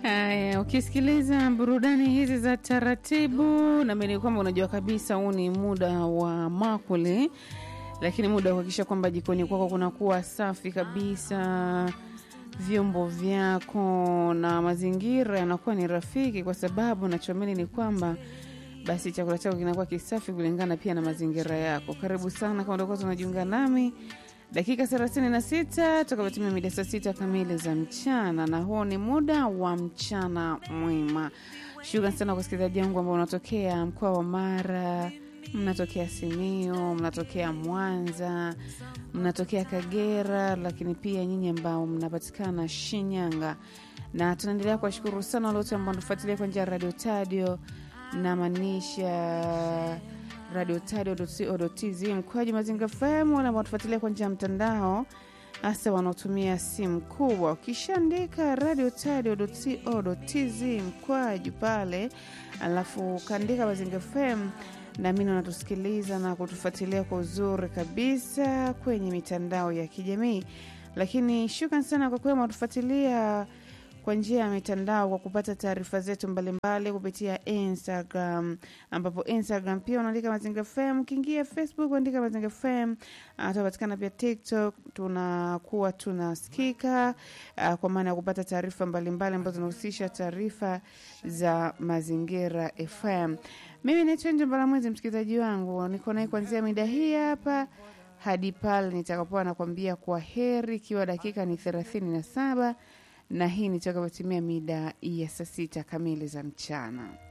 Haya, ukisikiliza burudani hizi za taratibu, naamini kwamba unajua kabisa huu ni muda wa makuli, lakini muda wa kuhakikisha kwamba jikoni kwako kunakuwa safi kabisa, vyombo vyako na mazingira yanakuwa ni rafiki, kwa sababu nachoamini ni kwamba basi chakula chako kinakuwa kisafi kulingana pia na mazingira yako. Karibu sana kama utakuwa tunajiunga nami dakika 36 tutakapotimia mida saa sita kamili za mchana, na huo ni muda wa mchana mwema. Shukran sana kwa wasikilizaji wangu ambao unatokea mkoa wa Mara, mnatokea Simiyu, mnatokea Mwanza, mnatokea Kagera, lakini pia nyinyi ambao mnapatikana Shinyanga, na tunaendelea kuwashukuru sana wale wote ambao wanatufuatilia kwa njia ya radio tadio namaanisha radio tadio.co.tz mkoaji Mazinga FM, wale ambao tufuatilia kwa njia ya mtandao, hasa wanaotumia simu kubwa. Ukishaandika radio tadio.co.tz mkwaju pale, alafu ukaandika Mazinga FM, naamini unatusikiliza na kutufuatilia kwa uzuri kabisa kwenye mitandao ya kijamii. Lakini shukran sana kwa kwema watufuatilia kwa njia ya mitandao kwa kupata taarifa zetu mbalimbali kupitia Instagram, ambapo Instagram pia unaandika Mazinga FM. Ukiingia Facebook uandika Mazinga FM, uh, tunapatikana pia TikTok, tunakuwa tunasikika uh, kwa maana ya kupata taarifa mbalimbali ambazo zinahusisha taarifa za Mazingira FM. Mimi naitwa Nje Mbalamwezi, msikilizaji wangu, niko naye kuanzia mida hii hapa hadi pale nitakapoa nakwambia kwa heri, ikiwa dakika ni thelathini na saba na hii nitakapotimia mida ya saa sita kamili za mchana.